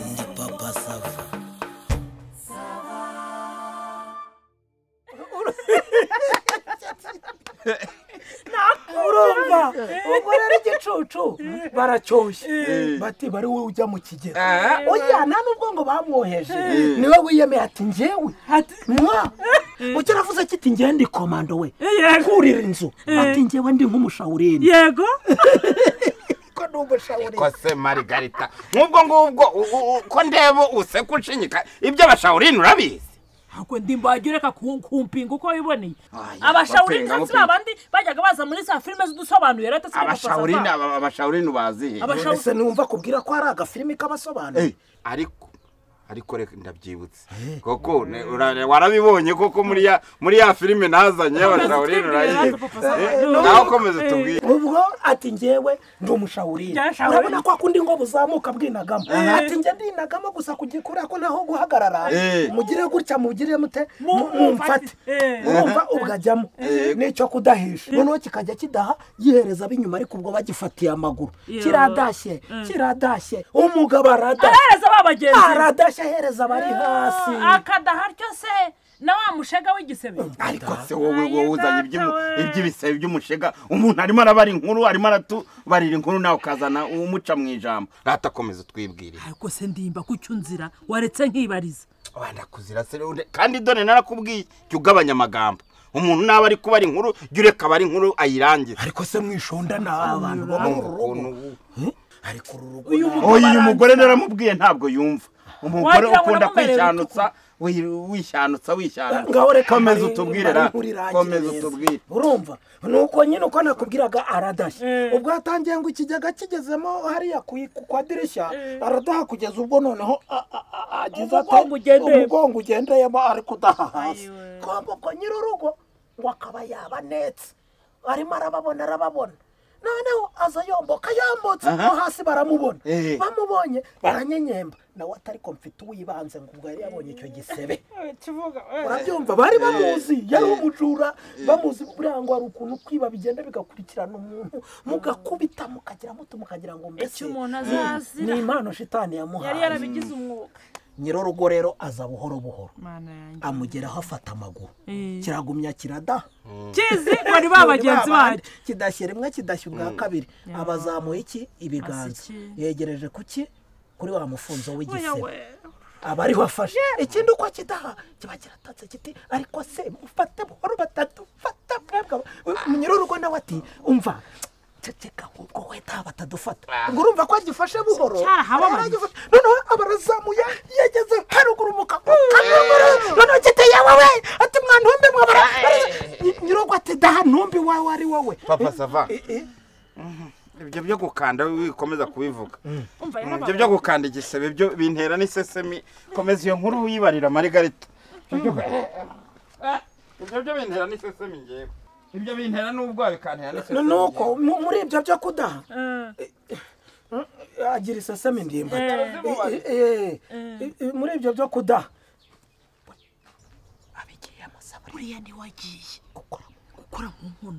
ndi papa sava urumva ubwo rero igicucu baracyoshye bati bari wowe ujya mu kigero oya nta nubwo ngo bamwoheje niwe wiyemeye ati njyewe mwa ucyo navuze kiti njyewe ndi komando we Yego. kurira inzu ati njyewe ndi nk'umushawurindi yego ko ni umushawurindi ko se marigarita nk'ubwo ngubwo u- u- ko ndeba useka unshinyika ibyo bashawurina urabizi ntabwo ndi mbagire reka ku- kumpinga uko wiboneye Aya, abashawuri bapinga, ndetse bapinga. abandi bajyaga baza muri za filime zidusobanuye rero ndetse abashawurina aba- abashawurina ubaziye ese numva kubwira ko hari agafilimi k'abasobanuro ariko ariko reka ndabyibutse koko ne- ura- warabibonye koko muri ya muri ya filime nazanye y'abashawurina urayizi nawe ukomeze tubwire ubwo ati njyewe ndi umushawurindi Njyewe shawurindi. urabona ko akundi ngo buzamuka bwinagamo ati njye ndinagamo gusa kugira kubera ko ntaho guhagarara Eh. mugire gutya mugire mute Mu- mu- mumfate Eh. mwumva ubwajyamo n'icyo kudahisha noneho kikajya kidaha gihereza ab'inyuma ariko ubwo bagifatiye amaguru Yo. kiradashye kiradashye umugabo aradashye ahereza ba bagenzi be. aradashye ahereza abari hasi akadaha ryo se na wa mushega w'igisebe ariko se wowe Ayi, wowe uzanye iby'umu- data we. iby'ibisebe by'umushega umuntu arimo arabara inkuru arimo aratubarira inkuru nawe ukazana umuca mu ijambo ratakomeza twibwirire ariko se ndimba ku cyo unzira waretse nkibariza wenda kuzira se rero kandi dore narakubwiye jya ugabanya amagambo umuntu naba ari kubara inkuru jya ureka abara inkuru ayirangize ariko se mwishonda ni abantu baba mu rugo ariko uru rugo uyu ni- oya uyu mugore naramubwiye ntabwo yumva umugore Wagira ngo ukunda namumereye kwishanutsa wi- wishanutsa wishanutsa ngaho reka komeza mari- utubwire mari ra nkurirangire komeza neza. utubwire urumva nuko nyine uko nakubwiraga aradashye Eh. ubwo yatangiye ngo ikigega kigezemo hariya ku ku- kwa dirishya aradaha kugeza ubwo noneho a- a- a- agize ate Umugongo ugendeyemo. umugongo ugendeyemo ari kudaha hasi Ayiwe. komba ubwo nyiri urugo ngo akaba yabanetse arimo arababona arababona noneho aza yomboka yambutse no hasi baramubona Eh. bamubonye baranyenyemba nawe atari ko mfite uwibanze ngo ubwo yari yabonye icyo gisebe urabyumva bari bamuzi yari umujura bamuzi buriya ngo hari ukuntu kwiba bigenda bigakurikirana umuntu mugakubita mukagira muto mukagira ngo mbese Icyo umuntu azazira. ni impano shitani yari yamuhaye yarabigize umwuga nyirurugo rero aza buhoro buhoro mana yanjye amugeraho afata amaguru Eh. kiragumya kiradaha kizi bari ba bagenzi babandi. bacu kidashya rimwe kidashya ubwa kabiri abazamuye iki ibiganza iki? yegereje kuki kuri wa mufunzo w'igisebe we aba ariho afashe ikindi uko kidaha kiba kiratatse kiti ariko se mufate buhoro batatu fata mwebwe nyirurugo nawe ati umva ceceka ahubwo wenda batadufata ubwo urumva ko agifashe buhoro cyarahababanye. Rero agifashe- noneho abarazamuye yageze haruguru mu kakaguru noneho kiti yawe we ati mwana umbe mwabara nyirurugo ati daha ntumbi wawe ari wowe papa sava Eh, eh. ibyo byo gukanda wikomeza kubivuga umva Mm, ibyo byo gukanda igisebe byo bintera n'isesemi komeza iyo nkuru wibarira marigarita ibyo byo bintera n'isesemi ngewe ibyo bintera n'ubwoba bikantera n'isesemi nuko mu- muri ibyo byo kudaha Eh, agira iseseme ndimba Eh. Eh, eh, eh, eh, muri ibyo byo kudaha buriya ntiwagiye gukora mu nkono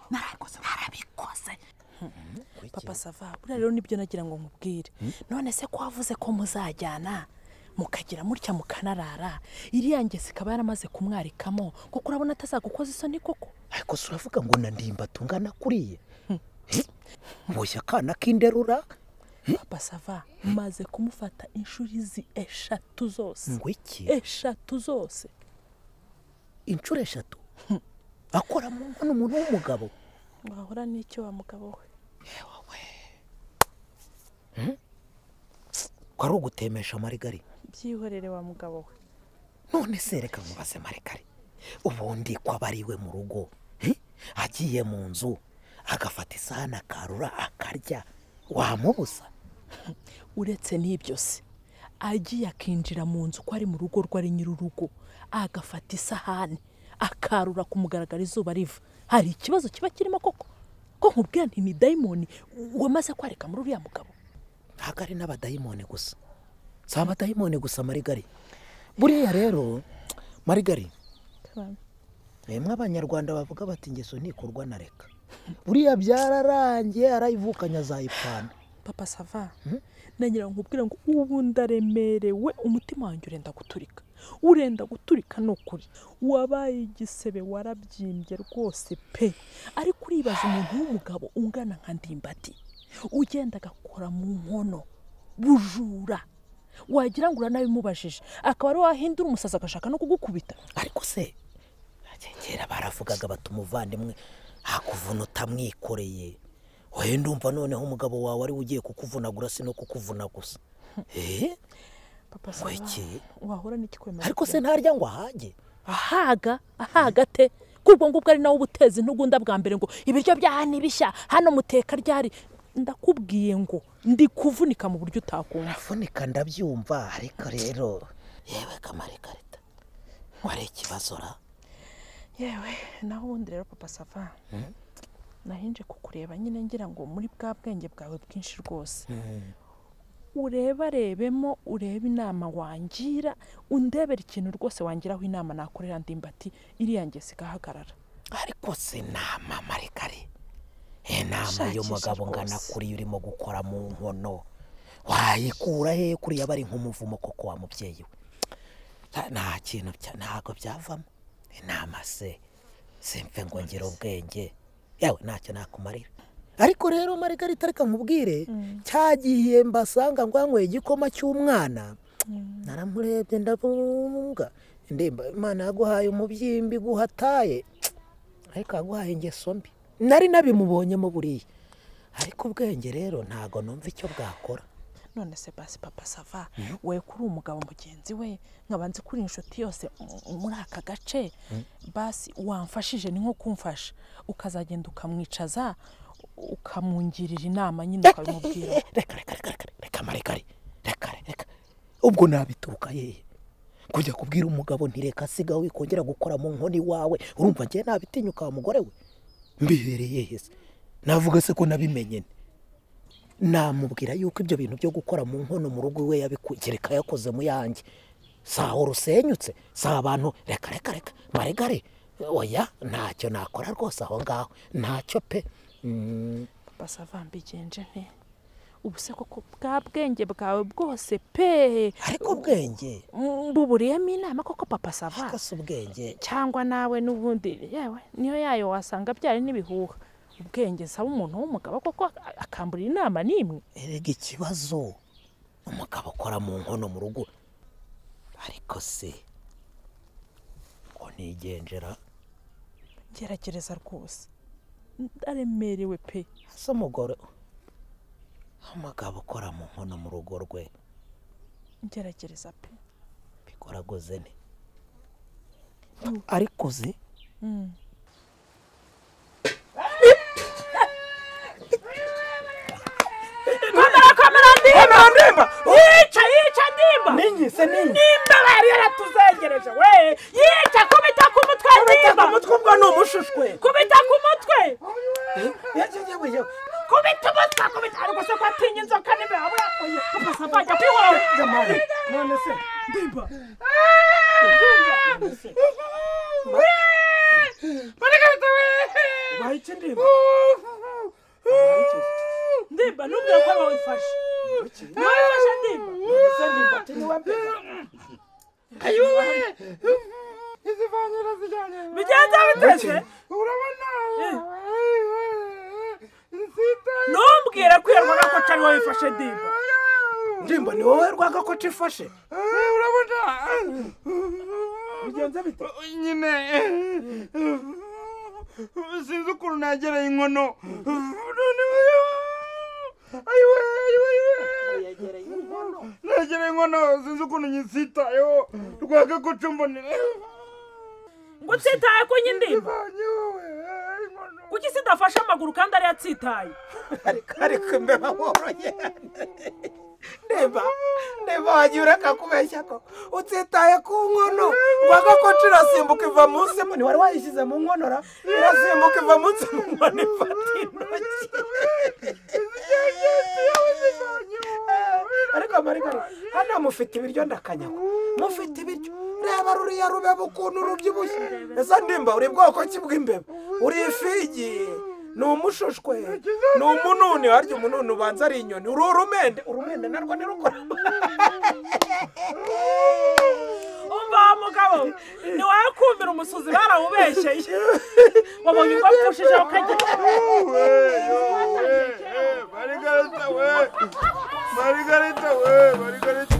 narabikoze papa sava buriya rero nibyo nagira ngo nkubwire none se ko wavuze ko muzajyana mukagira mutya mukanarara iriya ngesi ikaba yaramaze kumwarikamo kuko urabona atazagukoza isoni koko ariko si uravuga ngo na ndimba tungana kuriye boshya akana k'inderura papa sava maze kumufata inshuro izi eshatu zose ngo iki eshatu zose inshuro eshatu akora mu nkono umuntu w'umugabo wahura n'icyo wa mugabo we ko ari ugutemesha marigari byihorere wa mugabo we none se reka mubaze marigari ubundi ko aba ari iwe mu rugo Eh? agiye mu nzu agafata isahani akarura akarya wamubusa uretse n'ibyo se agiye akinjira mu nzu ko ari mu rugo rwe ari nyir'urugo agafata isahani akarura ku mugaragaro izuba riva hari ikibazo kiba kirimo koko ko nkubwira nti ni dayimoni wamaze kwareka muri uriya mugabo ntabwo ari n'abadayimoni gusa si abadayimoni gusa marigari buriya rero marigari mwebwe abanyarwanda bavuga bati ingeso ntikorwa na reka buriya byararangiye arayivukanye azayipfana papa sava nagira ngo nkubwire ngo ubu ndaremerewe umutima wanjye urenda guturika urenda guturika ni ukuri wabaye igisebe warabyimbye rwose pe ariko uribaza umuntu w'umugabo ungana nka ndimbati ugenda agakora mu nkono bujura wagira ngo uranabimubajije akaba ari wahindura umusazi agashaka no kugukubita ariko se kera baravugaga bati umuvandimwe hakuvuna utamwikoreye wowe ndumva noneho umugabo wawe ari we ugiye kukuvunagura si no kukuvuna gusa eee papa kweki wahura n'ikikwemera ariko se ntarya ngo ahage ahaga ahaga te ko ubwo ngubwo ari nawe ubuteza intugunda bwa mbere ngo ibiryo byaha ni bishya hano muteka ryari ndakubwiye ngo ndi kuvunika mu buryo utakumva urafunika ndabyumva ariko rero yewe kamare karita wari ikibazo ra yewe naho ubundi rero papa sava nahinje kukureba nyine ngira ngo muri bwa bwenge bwawe bwinshi rwose urebarebemo urebe inama wangira undebera ikintu rwose wangiraho inama nakorera ndimbati iriya ngesi igahagarara ariko se nama marekare inama Shakisha y'umugabo ngana rwose. kuri urimo gukora mu nkono wayikura he kuriya bari nk'umuvumo koko wa mubyeyi we Nta- nta kintu bya- ntabwo byavamo inama se simve ngo ngire ubwenge yewe ntacyo nakumarira ariko rero marigarita reka nkubwire cya gihe mbasanga ngo yanyweye igikoma cy'umwana naramurebye ndabumbwa ndemba imana yaguhaye umubyimbi guhataye ariko yaguhaye ingeso mbi nari nabimubonyemo buriya ariko ubwenge rero ntabwo numva icyo bwakora none se basi papa sava we kuri umugabo mugenzi we nkabanze kuri inshuti yose mu- muri aka gace basi wamfashije ni nko kumfasha ukazagenda ukamwicaza ukamungirira inama nyine ukabimubwira reka reka reka reka reka marekare reka reka ubwo nabituruka yehe kujya kubwira umugabo nti reka asiga wikongera gukora mu nkoni wawe urumva ngiye nabitinyuka wa mugore we mbibereye he se navuga se ko nabimenye nte? namubwira yuko ibyo bintu byo gukora mu nkono mu rugo iwe yabikureka yakoze mu yanjye si aho rusenyutse si abantu reka reka reka maregare oya ntacyo nakora rwose aho ngaho ntacyo pe Mm. basava mbigenje nte ubu se koko bwa bwenge bwawe bwose pe ariko ubwenge Mm, buburiyemo inama koko papa sava si ubwenge cyangwa nawe n'ubundi yewe niyo yayo wasanga byari n'ibihuha ubwenge saba umuntu w'umugabo koko a- akamburira inama n'imwe erega ikibazo umugabo ukora mu nkono mu rugo ariko se ngo nigendera gerageza rwose ndaremerewe pe ese umugore umugabo ukora mu nkono mu rugo rwe ngerageza pe bikoragoze ne ariko ze kamera ndimba yica yica ndimba ninyi se ninyi nimba bari yaratuzengereje we yica kubita ku mutwe kubita ku mutwe ubwo ni umushushwe kubita ku mutwe kubita umutwe kubita ariko se ko atinya inzoka nimba yabura papa sava ajya kwihora none se ndimba bahita ndimba ndimba nubwira ko bawufashe ntiwabifashe ndimba ndetse ndimba tiniwe mbeba izivanyira zijyanye bigenze biteze urabona ntumbwire ko iyo rwaga ko cari wabifashe ndimba ndimba ni wowe rwaga ko cifashe urabona bigenze bite nyine sinzi ukuntu nagereye inkono noneho ayiwe ayiwe ayiwe nagereye inkono sinzi ukuntu nyisitayeho rwaka ko cumbonera ngo utsitaye ku nyindimba ivanye wowe inkono kuki isi idafashe amaguru kandi ariyo atsitaye ariko mbeba woroye ndeba ndeba wagiye ureka kubeshya ko utitaye ku nkono rwaga ko cirasimbuka iva munsi mu ntiwari wayishyize mu nkonora irasimbuka iva munsi mu nkono ifata intoki ariko marigari hano mufite ibiryo ndakanyagwa mufite ibiryo reba ruriya rubeba ukuntu rubyibushye ese ndimba uri bwoko ki bw'imbeba uri ifigi ni umushushwe ni umununi harya umununi ubanza ari inyoni uri urumende urumende narwo ni rukora umva wa mugabo ntiwakumira umusuzi barawubeshyeye wabonye uko apfushije ukagira Margarita we! Margarita we! Margarita!